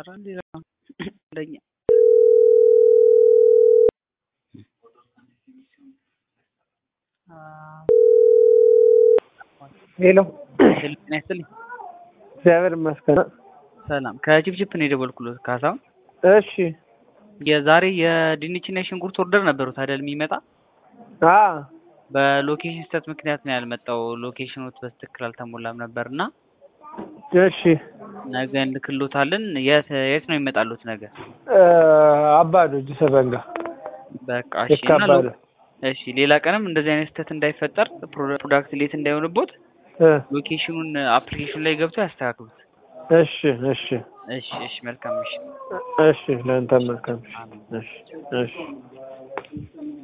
ይሰራል ሌላ ለኛ ሄሎ ሄሎ ጤና ይስጥልኝ። እግዚአብሔር ይመስገን። ሰላም ከጅብጅብ ነው የደወልኩሎት ካሳሁን። እሺ የዛሬ የድንችና የሽንኩርት ኦርደር ነበሩት አይደል የሚመጣ አ በሎኬሽን ስህተት ምክንያት ነው ያልመጣው። ሎኬሽኖት በትክክል አልተሞላም ነበር እና እሺ ነገ እንልክሎታለን። የት የት ነው ይመጣሉት ነገ? እ አባዶ እጅ ሰበንጋ በቃ እሺ። እና ይካባሉ ሎ- እሺ ሌላ ቀንም እንደዚህ አይነት ስህተት እንዳይፈጠር ፕሮ- ፕሮዳክት ሌት እንዳይሆንቦት እ ሎኬሽኑን አፕሊኬሽን ላይ ገብተው ያስተካክሉት። እሺ እሺ እሺ እሺ መልካም እሺ እሺ ለአንተ መልካም እሺ እሺ